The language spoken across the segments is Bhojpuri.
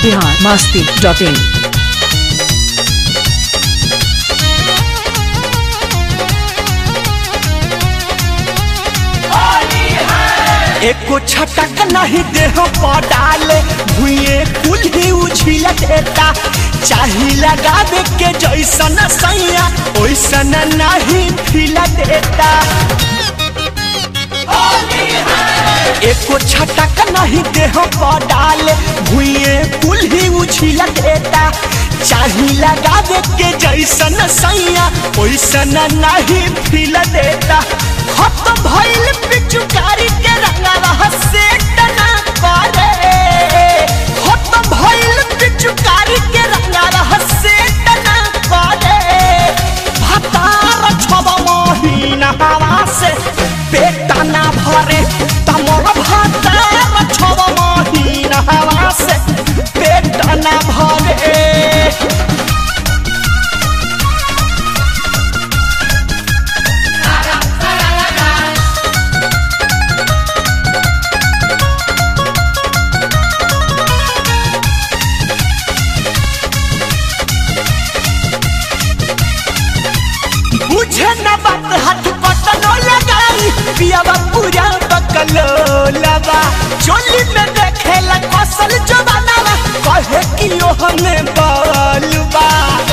बिहार मस्ती डॉट इन एको छटक नहीं देह पडाले भुए कुल ही उछिल देता चाही लगावे के जैसन सैया ओइसन नहीं फिल देता एको छटक नहीं देह पडाले भुए कुल ही उछिल देता चाही लगावे के जैसन सैया ओइसन नहीं फिल देता खत्म भइल पिचुकारी के रंगा से टना करे खत्म भइल पिचुकारी के रंगा से टना करे भतार छब महीना हवा से पेट ना भरे तमर भतार छब महीना हवा से पेट ना भरे बुझे न बात हाथ पटनो लगाई पियावा पूरा बकलो लगा चोली में देखेला कसल जवाना कहे कि ओ हमें बालबा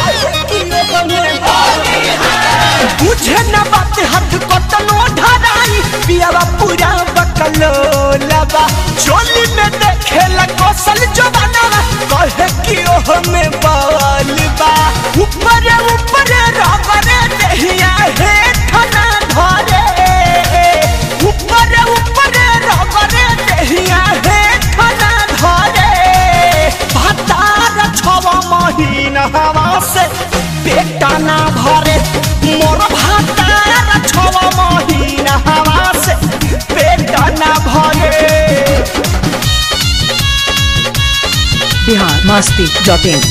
बुझे न बात हाथ पटनो ढराई पियावा पूरा बकलो लगा चोली में देखेला कसल जवाना कहे कि ओ हमें बालबा ऊपर ऊपर रगरे देहिया हे ठना धरे ऊपर ऊपर रगरे देहिया हे ठना धरे भतार छव महीना हवा से पेट ना भरे मोर भतार छव महीना हवा से पेट ना भरे बिहार मस्ती डॉट इन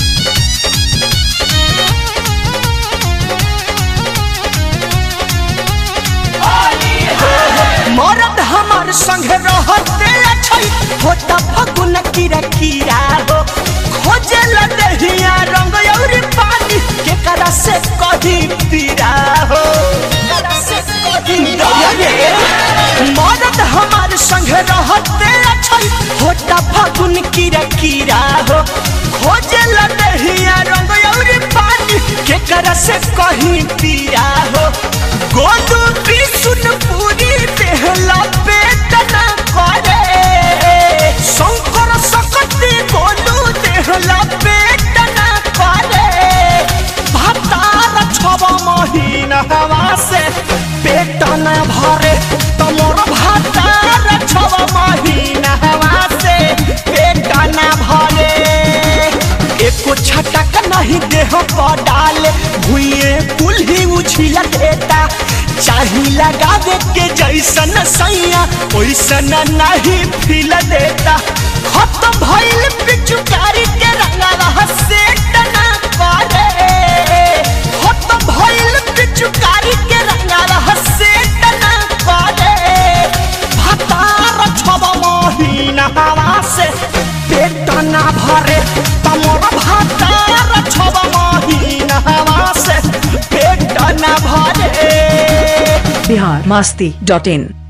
मरद हमार संग रहते छै होता फगुन कीरा कीरा हो खोजे लदहिया रंग और पानी के करा से कही पीरा हो मरद हमार संग रहते छै होता फगुन कीरा कीरा हो खोजे लदहिया रंग और पानी के करा से कही पीरा हो गोदू बिसुन पूरी देहला पेट ना करे शंकर सकती गोलू देहला पेट ना करे भतार छब महीना हवा से पेट ना भरे तमोर भतार छब महीना हवा से पेट ना भरे एको छटक नहीं देह पर डाले भुए कुल ही उछिल देता चाही लगावे के जैसन सैया ओइसन नहीं फिल देता खत्म भइल पिचुकारी के रंगा से टना करे खत्म भइल पिचुकारी के रंगा से टना करे भतार छब महीना हवा से पेट ना भरे तमर भतार छब महीना हवा से पेट ना भरे बिहार मस्ती डॉट इन